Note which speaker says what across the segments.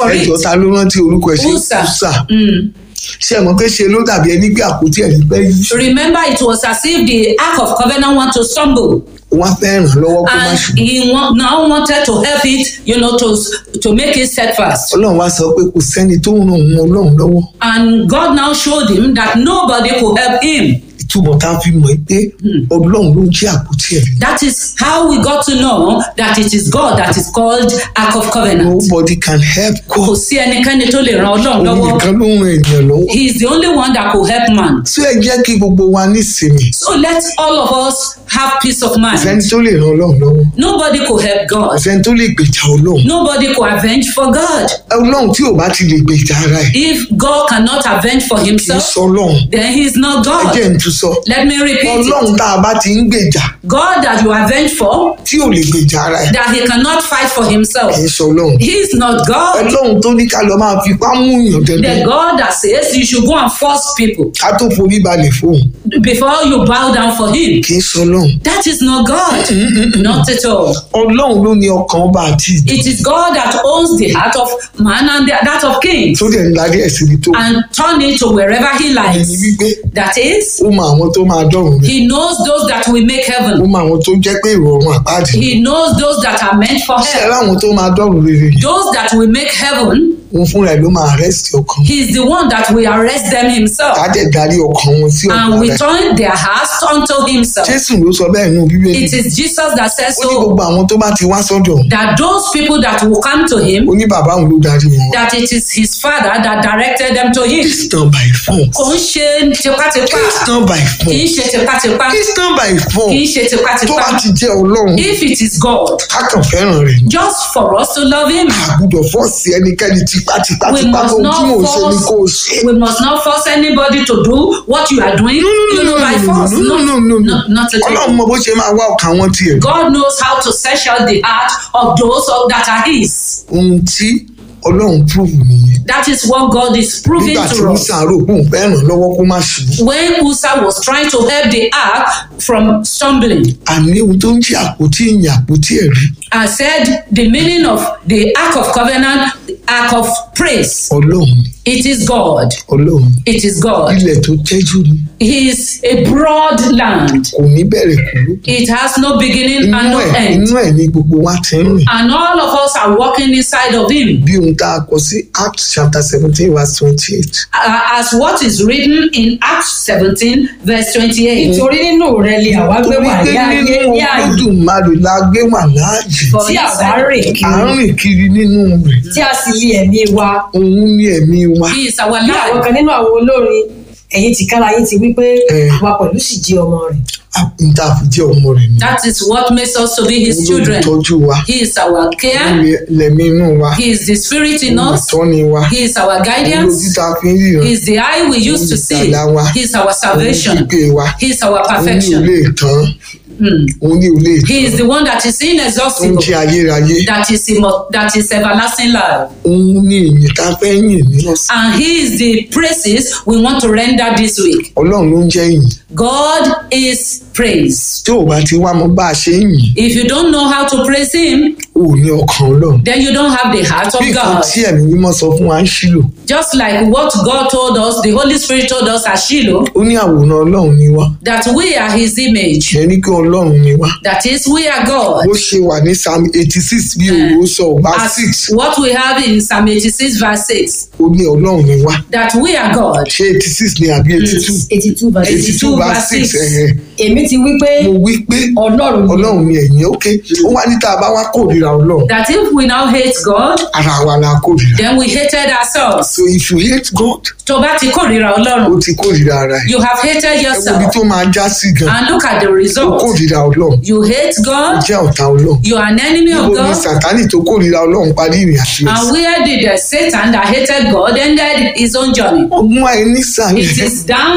Speaker 1: for
Speaker 2: ẹjọ́
Speaker 1: it.
Speaker 2: ta ló rántí orúkọ ẹ̀ ṣe
Speaker 1: Usa.
Speaker 2: Usa
Speaker 1: Mm.
Speaker 2: ṣé ẹ mọ̀ pé ṣe ló dàbí ẹni gbé àpótí ẹ̀ nígbẹ́ yìí
Speaker 1: Remember, it was as if the Ark of Covenant want to stumble,
Speaker 2: wọ́n á fẹ́ ràn lọ́wọ́ kó má
Speaker 1: and
Speaker 2: ṣubú
Speaker 1: he want, now wanted to help it, you know, to to make it steadfast.
Speaker 2: ọlọ́run wá sọ pé kò sẹ́ni tó ń ràn òun ọlọ́run lọ́wọ́
Speaker 1: And God now showed him that nobody could help him.
Speaker 2: ìtumọ̀ tá a fi mọ̀ pé ọlọ́run ló ń jí àpótí ẹ̀
Speaker 1: That is how we got to know that it is God that is called Ark of Covenant.
Speaker 2: nobody can help
Speaker 1: Kò
Speaker 2: God
Speaker 1: sí ẹnikẹ́ni tó lè ran Ọlọ́run
Speaker 2: òun
Speaker 1: lọ́wọ́.
Speaker 2: nìkan ló ń ran ènìyàn lọ́wọ́
Speaker 1: He is the only one that could help man.
Speaker 2: tí ẹ jẹ́ kí gbogbo wa nísinmi
Speaker 1: So let all of us have peace of
Speaker 2: sẹ́ni
Speaker 1: mind.
Speaker 2: tó lè ran ọlọ́run lọ́wọ́
Speaker 1: Nobody could help God.
Speaker 2: sẹ́ni tó lè gbèjà ọlọ́run
Speaker 1: Nobody could avenge for God.
Speaker 2: ọlọ́run tí ò bá ti lè gbèjà ara ẹ̀
Speaker 1: If God cannot avenge for
Speaker 2: kì í
Speaker 1: himself,
Speaker 2: sọ ọlọ́run
Speaker 1: then he is not
Speaker 2: ẹ
Speaker 1: God.
Speaker 2: jẹ́ ń tún sọ
Speaker 1: Let me repeat
Speaker 2: ọlọ́run
Speaker 1: it.
Speaker 2: tá a bá ti ń gbèjà
Speaker 1: God that you avenge for,
Speaker 2: tí ò lè gbèjà ara ẹ̀
Speaker 1: that he cannot fight for himself.
Speaker 2: kì í sọ ọlọ́run
Speaker 1: He is not God.
Speaker 2: ọlọ́run tó ní ká lọ máa fipá mú yàn
Speaker 1: The
Speaker 2: dandan
Speaker 1: God that says you should go and force people
Speaker 2: ká tó forí balẹ̀ fóun
Speaker 1: before you bow down for him.
Speaker 2: kì í sọ ọlọ́run
Speaker 1: That is not God. Not at all.
Speaker 2: ọlọ́run ló ní ọkàn ọba àti ìdí
Speaker 1: It is God that owns the heart of man and the, that of kings
Speaker 2: tó dẹ̀ ń darí ẹ̀ síbi tó
Speaker 1: and turn it to wherever he
Speaker 2: ẹni
Speaker 1: likes.
Speaker 2: wípé
Speaker 1: That is,
Speaker 2: ó mọ àwọn tó máa dọ̀rùn rẹ̀
Speaker 1: he knows those that will make
Speaker 2: ó
Speaker 1: heaven.
Speaker 2: mọ àwọn tó jẹ́ pé ìrọ̀rùn àpáàdì
Speaker 1: He knows those that are meant for
Speaker 2: ṣe
Speaker 1: hell.
Speaker 2: láwọn tó máa dọ̀rùn rere yìí
Speaker 1: Those that will make heaven,
Speaker 2: òun fúnra ẹ̀ ló máa arrest ọkàn
Speaker 1: he is the one that will arrest them himself
Speaker 2: ká dẹ̀ darí ọkàn wọn sí
Speaker 1: and
Speaker 2: ọ̀dọ̀
Speaker 1: will
Speaker 2: rẹ̀
Speaker 1: turn their hearts unto himself.
Speaker 2: jésù ló sọ bẹ́ẹ̀ nù bíbélì
Speaker 1: It is Jesus that says
Speaker 2: ó ní
Speaker 1: so.
Speaker 2: gbogbo àwọn tó bá ti wá sọ́dọ̀ òun,
Speaker 1: That those people that will come to him,
Speaker 2: ó ní bàbá òun ló darí wọn wá.
Speaker 1: that it is his father that directed them to him.
Speaker 2: it's not by force
Speaker 1: Kò ń ṣe tipátipá.
Speaker 2: it's not by
Speaker 1: Kì í
Speaker 2: force
Speaker 1: ṣe tipátipá.
Speaker 2: it's not by
Speaker 1: Kì í
Speaker 2: force
Speaker 1: ṣe
Speaker 2: tó bá
Speaker 1: tipátipá.
Speaker 2: ti jẹ́ ọlọ́run
Speaker 1: If it is God,
Speaker 2: kákan fẹ́ràn rẹ̀ ni.
Speaker 1: just for us to love him,
Speaker 2: àgùdọ̀ fọ́ọ̀sì ẹnikẹ́ni tipátipá
Speaker 1: we
Speaker 2: tipá
Speaker 1: must
Speaker 2: tó tí mò ń
Speaker 1: not
Speaker 2: ṣe ni kò
Speaker 1: force
Speaker 2: ṣe.
Speaker 1: we must not force anybody to do what you are doing, you know, by force.
Speaker 2: no, no, no, no,
Speaker 1: no, not at
Speaker 2: ọlọ́run
Speaker 1: all.
Speaker 2: mọ bó ṣe máa wá ọkàn wọn tiẹ̀.
Speaker 1: God knows how to search out the heart of those of, that are his.
Speaker 2: ohun tí ọlọ́run prove nìyẹn.
Speaker 1: That is what God is proving
Speaker 2: nígbà tí
Speaker 1: to us.
Speaker 2: musa rò pé òun fẹ́ ràn lọ́wọ́ kó má ṣubú.
Speaker 1: When Usa was trying to help the ark from stumbling,
Speaker 2: àní ohun tó ń jí àpótí ìyìn àpótí ẹ̀rí
Speaker 1: I said the meaning of the ark of covenant, the ark of praise.
Speaker 2: ọlọ́run ni
Speaker 1: It is God.
Speaker 2: ọlọ́run ni.
Speaker 1: It is God.
Speaker 2: ilẹ̀ tó tẹ́jú ni
Speaker 1: He is a broad land.
Speaker 2: kò ní bẹ̀rẹ̀ kú ló.
Speaker 1: It has no beginning and
Speaker 2: inú
Speaker 1: no
Speaker 2: ẹ̀
Speaker 1: end.
Speaker 2: inú ẹ̀ ni gbogbo wa ti ń rìn.
Speaker 1: And all of us are walking inside of Him.
Speaker 2: bí ohun tá a kọ sí Acts chapter seventeen verse twenty-eight.
Speaker 1: Uh, as what is written in Acts 17, verse 28.
Speaker 3: nítorí nínú rẹ lè àwa gbé
Speaker 2: torí
Speaker 3: wà
Speaker 2: pé
Speaker 3: ní ayé
Speaker 2: nínú
Speaker 3: ní àyè
Speaker 2: olódùmarè la gbé wà láàyè.
Speaker 1: For
Speaker 3: tí
Speaker 1: he
Speaker 3: àwa
Speaker 1: said,
Speaker 3: rìn
Speaker 2: à
Speaker 3: kiri
Speaker 2: ń rìn kiri nínú rẹ̀.
Speaker 3: tí a sì lé ẹ̀mí wa
Speaker 2: òun ní ẹ̀mí wa.
Speaker 1: He is our
Speaker 3: bí àwọn
Speaker 1: life.
Speaker 3: kan nínú àwọn olórin ẹ̀yin tìkára yín ti wí pé
Speaker 2: Eh.
Speaker 3: àwa pẹ̀lú sì jẹ́ ọmọ rẹ̀
Speaker 2: n ta fi jẹ́ ọmọ rẹ̀ ni.
Speaker 1: That is what makes us to be His
Speaker 2: òun ló
Speaker 1: children.
Speaker 2: tọ́jú wa.
Speaker 1: He is our care.
Speaker 2: òun lẹ̀mí inú wa.
Speaker 1: He is the Spirit in
Speaker 2: òun
Speaker 1: us.
Speaker 2: ìtọ́ni wa.
Speaker 1: He is our
Speaker 2: òun lójú
Speaker 1: guidance.
Speaker 2: tá a fi ń ríran.
Speaker 1: He is the eye we used to see. He is our
Speaker 2: òun
Speaker 1: salvation.
Speaker 2: gbígbé wa.
Speaker 1: He is our
Speaker 2: òun ní ò
Speaker 1: perfection.
Speaker 2: lè tán.
Speaker 1: Hmm.
Speaker 2: òun ní ò lè
Speaker 1: He
Speaker 2: tán.
Speaker 1: is the one that is
Speaker 2: tó ń
Speaker 1: inexhaustible.
Speaker 2: jẹ́ ayérayé.
Speaker 1: That is immo- that is everlasting life.
Speaker 2: òun ní ìyìn tá a fẹ́ yìn ní ọ̀sán.
Speaker 1: And He is the praises we want to render this week.
Speaker 2: ọlọ́run ló ń jẹ́ ìyìn.
Speaker 1: God is praise.
Speaker 2: tí ò bá ti wá mọ bá a ṣe ń yìn.
Speaker 1: If you don't know how to praise Him,
Speaker 2: ò ní ọkàn ọlọ́run.
Speaker 1: then you don't have the heart
Speaker 2: bí
Speaker 1: of
Speaker 2: nǹkan
Speaker 1: God.
Speaker 2: tí ẹ̀mí mímọ́ sọ fún wa ń ṣílò.
Speaker 1: Just like what God told us, the Holy Spirit told us at Shiloh,
Speaker 2: ó ní àwòrán ọlọ́run ni wá.
Speaker 1: that we are His image.
Speaker 2: ìyẹn ní kí ọlọ́run ni wá.
Speaker 1: That is, we are God.
Speaker 2: bó ṣe wà ní psalm eighty six bí òwò sọ ọba
Speaker 1: As
Speaker 2: six
Speaker 1: what we have in Psalm 86, verse 6,
Speaker 2: ó ní ọlọ́run ni wá.
Speaker 1: that we are God.
Speaker 2: ṣé eighty six ni àbí eighty two
Speaker 3: eighty two verse
Speaker 2: eighty two
Speaker 1: 82
Speaker 2: verse six
Speaker 1: verse
Speaker 2: ẹ̀hẹ̀.
Speaker 3: èmi ti wí pé
Speaker 2: mo wí pé
Speaker 3: ọlọ́run ni
Speaker 2: ọlọ́run ni ẹ̀yìn ókè ó wá ní tá a bá wá kórìíra ọlọ́run
Speaker 1: That if we now hate God,
Speaker 2: ara wa la kórìíra.
Speaker 1: then we hated ourselves.
Speaker 2: so if you hate God
Speaker 1: Tó bá ti kórìíra
Speaker 2: ó
Speaker 1: Ọlọ́run,
Speaker 2: ti kórìíra ara ẹ̀.
Speaker 1: you have hated
Speaker 2: ẹ wo ibi
Speaker 1: yourself.
Speaker 2: tó máa já sí gan
Speaker 1: And look at the
Speaker 2: ó
Speaker 1: result.
Speaker 2: kórìíra ọlọ́run
Speaker 1: You hate
Speaker 2: ó
Speaker 1: God,
Speaker 2: jẹ́ ọ̀tá ọlọ́run.
Speaker 1: you are an enemy of
Speaker 2: níbo ni
Speaker 1: God.
Speaker 2: sàtánì tó kórìíra ọlọ́run parí ìrìn àjò ẹ̀
Speaker 1: And where did the Satan that hated God ended his own journey?
Speaker 2: ọgbọ́n àìní sàmì
Speaker 1: It is down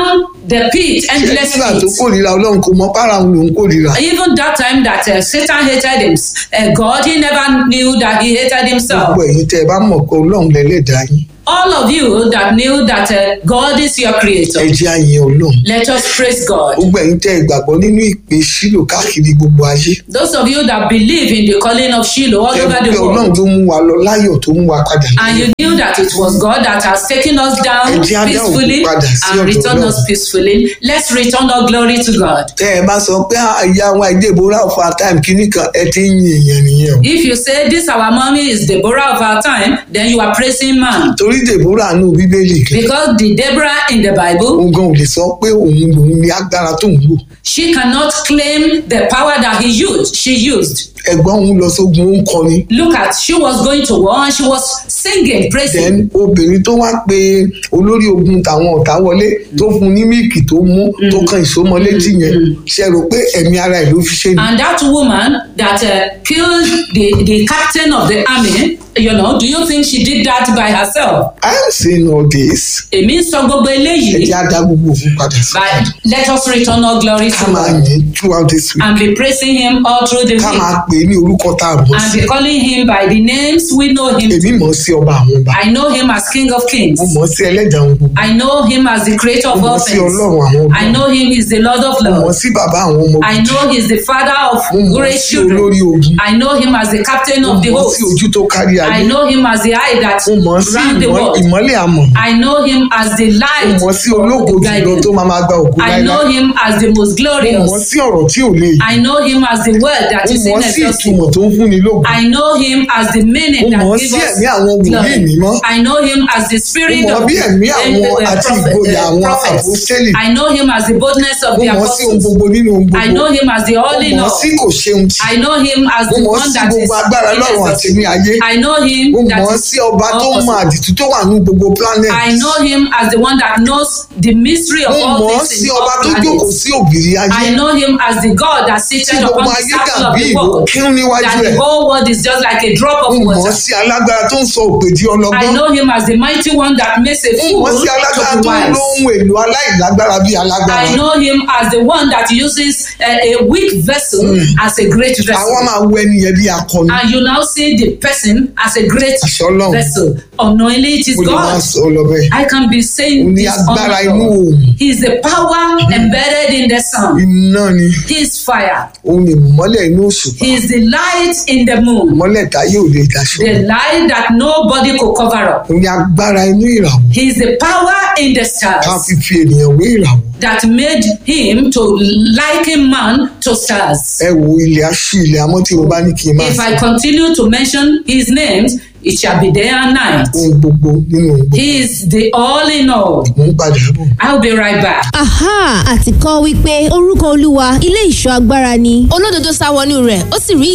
Speaker 1: the pit, endless
Speaker 2: nígbà tó
Speaker 1: pit.
Speaker 2: kórìíra ọlọ́run kò mọ para òun lòún kórìíra
Speaker 1: Even that time that uh, Satan hated him, uh, God, he never knew that he hated himself.
Speaker 2: gbogbo ẹ̀yin tẹ́ ẹ bá mọ̀ pé ọlọ́run lẹ́lẹ́dàá yín
Speaker 1: All of you that knew that uh, God is your
Speaker 2: ẹ
Speaker 1: creator,
Speaker 2: jẹ́ àyìn ọlọ́run
Speaker 1: let us praise God.
Speaker 2: gbogbo ẹ̀yin tẹ́ ẹ gbàgbọ́ nínú ìpè sílò káàkiri gbogbo ayé
Speaker 1: Those of you that believe in the calling of Shiloh all
Speaker 2: ẹ
Speaker 1: over
Speaker 2: pé
Speaker 1: the
Speaker 2: ọlọ́run
Speaker 1: world,
Speaker 2: ló mú wa lọ láyọ̀ tó mú wa padà
Speaker 1: and
Speaker 2: láyọ̀
Speaker 1: you knew that it was God that has taken us down
Speaker 2: Ẹ jẹ́ á dá ògo
Speaker 1: peacefully
Speaker 2: padà sí
Speaker 1: and
Speaker 2: ọ̀dọ̀
Speaker 1: returned
Speaker 2: Ọlọ́run.
Speaker 1: us peacefully, let's return all glory to God.
Speaker 2: tẹ́ ẹ bá sọ pé àyà wa ìdèbòrà of our time kìíní kan ẹ ti ń yin èèyàn nìyẹn o
Speaker 1: If you say this our mommy is Deborah of our time, then you are praising man.
Speaker 2: torí dèbòrà nù bíbélì kẹ
Speaker 1: Because the Deborah in the Bible,
Speaker 2: òun gan ò lè sọ pé òun lòun ní agbára tó ń lò
Speaker 1: she cannot claim the power that he used. She used.
Speaker 2: ẹ̀gbọ́n òun lọ sógun ó ń kọrin
Speaker 1: Look at, she was going to war and she was singing, praising.
Speaker 2: then obìnrin tó wá pe olórí ogun tàwọn ọ̀tá wọlé tó fún ní míìkì tó mú tó kan ìsomọ létí yẹn ṣe rò pé ẹ̀mí ara ẹ̀ ló fi ṣe ni.
Speaker 1: And that woman that uh, killed the, the captain of the army, you know, do you think she did that by herself?
Speaker 2: I am saying all this
Speaker 1: Èmi ń sọ gbogbo
Speaker 2: ẹ
Speaker 1: eléyìí.
Speaker 2: jẹ́ á dá gbogbo òfin padà sí.
Speaker 1: But let us return all glory
Speaker 2: ká
Speaker 1: to
Speaker 2: máa
Speaker 1: God
Speaker 2: yìn throughout this week
Speaker 1: and be praising Him all through the
Speaker 2: ká
Speaker 1: week
Speaker 2: máa pè é ní orúkọ tá a mọ̀
Speaker 1: and
Speaker 2: sí.
Speaker 1: be calling Him by the names we know Him.
Speaker 2: èmi mọ̀ sí ọba àwọn ọba
Speaker 1: I know Him as King of Kings.
Speaker 2: mo mọ̀ sí ẹlẹ́dàá ohun gbogbo
Speaker 1: I know Him as the Creator of
Speaker 2: mo
Speaker 1: all
Speaker 2: mọ̀ sí
Speaker 1: things.
Speaker 2: ọlọ́run àwọn ọba
Speaker 1: I know Him is the Lord of
Speaker 2: mo mọ̀
Speaker 1: Lords.
Speaker 2: sí bàbá àwọn ọmọ
Speaker 1: I know He's the Father of
Speaker 2: mo mọ̀
Speaker 1: great
Speaker 2: sí
Speaker 1: children.
Speaker 2: olórí ogun
Speaker 1: I know Him as the Captain
Speaker 2: mo
Speaker 1: of the
Speaker 2: mọ̀
Speaker 1: host.
Speaker 2: sí ojú tó kárí ayé
Speaker 1: I know Him as the eye that
Speaker 2: mo mọ̀ sí
Speaker 1: ran the
Speaker 2: ìmọ̀-
Speaker 1: world.
Speaker 2: ìmọ́lẹ̀ àmọ̀
Speaker 1: I know Him as the
Speaker 2: mo
Speaker 1: light.
Speaker 2: mọ̀ sí ológo
Speaker 1: of the
Speaker 2: jùlọ
Speaker 1: guidance.
Speaker 2: tó máa máa gba ògo
Speaker 1: I know
Speaker 2: láíláí
Speaker 1: Him as the most
Speaker 2: mo mọ̀
Speaker 1: glorious.
Speaker 2: sí ọ̀rọ̀ tí ò lè yí
Speaker 1: I know Him as the word that
Speaker 2: mo
Speaker 1: is
Speaker 2: mọ̀ sí
Speaker 1: inexhaustible.
Speaker 2: ìtumọ̀ tó ń fúnni lógo
Speaker 1: I know Him as the meaning
Speaker 2: Mo
Speaker 1: that
Speaker 2: mọ̀
Speaker 1: gives
Speaker 2: sí
Speaker 1: us
Speaker 2: ẹ̀mí àwọn wòlíì
Speaker 1: glory.
Speaker 2: mímọ́.
Speaker 1: I know Him as the spirit
Speaker 2: mo mọ̀
Speaker 1: of
Speaker 2: bí ẹ̀mí
Speaker 1: uh,
Speaker 2: àwọn
Speaker 1: uh,
Speaker 2: àti
Speaker 1: prophet-
Speaker 2: ìgboyà
Speaker 1: uh,
Speaker 2: àwọn
Speaker 1: prophets.
Speaker 2: àpòstélì
Speaker 1: I know Him as the boldness of
Speaker 2: mo
Speaker 1: the
Speaker 2: mọ̀ sí ohun
Speaker 1: apostles.
Speaker 2: gbogbo nínú ohun
Speaker 1: I know
Speaker 2: gbogbo
Speaker 1: Him as the all
Speaker 2: mo
Speaker 1: in
Speaker 2: mọ̀
Speaker 1: all.
Speaker 2: sí kò ṣeun tì
Speaker 1: I know Him as
Speaker 2: mo
Speaker 1: the
Speaker 2: mọ̀
Speaker 1: one
Speaker 2: sí
Speaker 1: that is
Speaker 2: gbogbo agbára lọ́run àti ní ayé
Speaker 1: I know Him
Speaker 2: mo
Speaker 1: that
Speaker 2: mọ̀
Speaker 1: is
Speaker 2: sí ọba tó
Speaker 1: all
Speaker 2: mọ
Speaker 1: possible.
Speaker 2: àdìtú tó wà ní gbogbo planet
Speaker 1: I know Him as the one that knows the mystery of
Speaker 2: mo
Speaker 1: all
Speaker 2: mọ̀
Speaker 1: things
Speaker 2: sí
Speaker 1: in
Speaker 2: ọba
Speaker 1: all
Speaker 2: tó jókòó
Speaker 1: planets.
Speaker 2: sí òbìrí ayé
Speaker 1: I know Him as the God that
Speaker 2: tí
Speaker 1: seated
Speaker 2: gbogbo
Speaker 1: upon the
Speaker 2: ayé
Speaker 1: circle of
Speaker 2: dàbí
Speaker 1: the
Speaker 2: ìlú
Speaker 1: world.
Speaker 2: kírun níwájú
Speaker 1: That
Speaker 2: ẹ̀
Speaker 1: the whole world is just like a drop of
Speaker 2: mo mọ̀
Speaker 1: water.
Speaker 2: sí alágbára tó ń sọ òpè di
Speaker 1: I
Speaker 2: ọlọ́gbọ́n
Speaker 1: know Him as the mighty one that makes a
Speaker 2: mo
Speaker 1: fool
Speaker 2: mọ̀ sí alágbára
Speaker 1: to be
Speaker 2: tó ń lo
Speaker 1: wise.
Speaker 2: ohun èlò aláìlágbára bí alágbára
Speaker 1: I know Him as the one that uses a, a weak vessel as a great
Speaker 2: àwa
Speaker 1: vessel.
Speaker 2: máa wo ẹni yẹn bí akọni
Speaker 1: And you now see the person as a great
Speaker 2: àṣẹ ọlọ́run
Speaker 1: vessel. Unknowingly, it is
Speaker 2: mo lè máa
Speaker 1: God.
Speaker 2: sọ ọ lọ bẹ́ẹ̀
Speaker 1: I can be
Speaker 2: ó
Speaker 1: saying
Speaker 2: ní
Speaker 1: this
Speaker 2: agbára
Speaker 1: on
Speaker 2: inú
Speaker 1: God.
Speaker 2: òòrùn
Speaker 1: He is the power embedded in the sun.
Speaker 2: iná ni
Speaker 1: He is fire.
Speaker 2: òun ni ìmọ́lẹ̀ inú òṣùpá
Speaker 1: He is the light in the moon.
Speaker 2: ìmọ́lẹ̀ táyé ò lè daṣọ
Speaker 1: The light that nobody could cover up.
Speaker 2: òun ni agbára inú ìràwọ̀
Speaker 1: He is the power in the
Speaker 2: ká
Speaker 1: stars
Speaker 2: fi fi ènìyàn wé ìràwọ̀
Speaker 1: that made him to liken man to stars.
Speaker 2: ẹ wo ilẹ̀ aṣú ilẹ̀ amọ́ tí mo bá ní kí n máa
Speaker 1: If
Speaker 2: sọ
Speaker 1: I continue to mention his names, it shall be day and night.
Speaker 2: ohun gbogbo nínú ohun gbogbo
Speaker 1: He is the all in all.
Speaker 2: mo ń padà bọ̀.
Speaker 1: I'll be right back.
Speaker 4: aha àti kọ́ wípé orúkọ olúwa ilé ìṣọ́ agbára ni olódodo sá wọnú rẹ̀ ó sì rí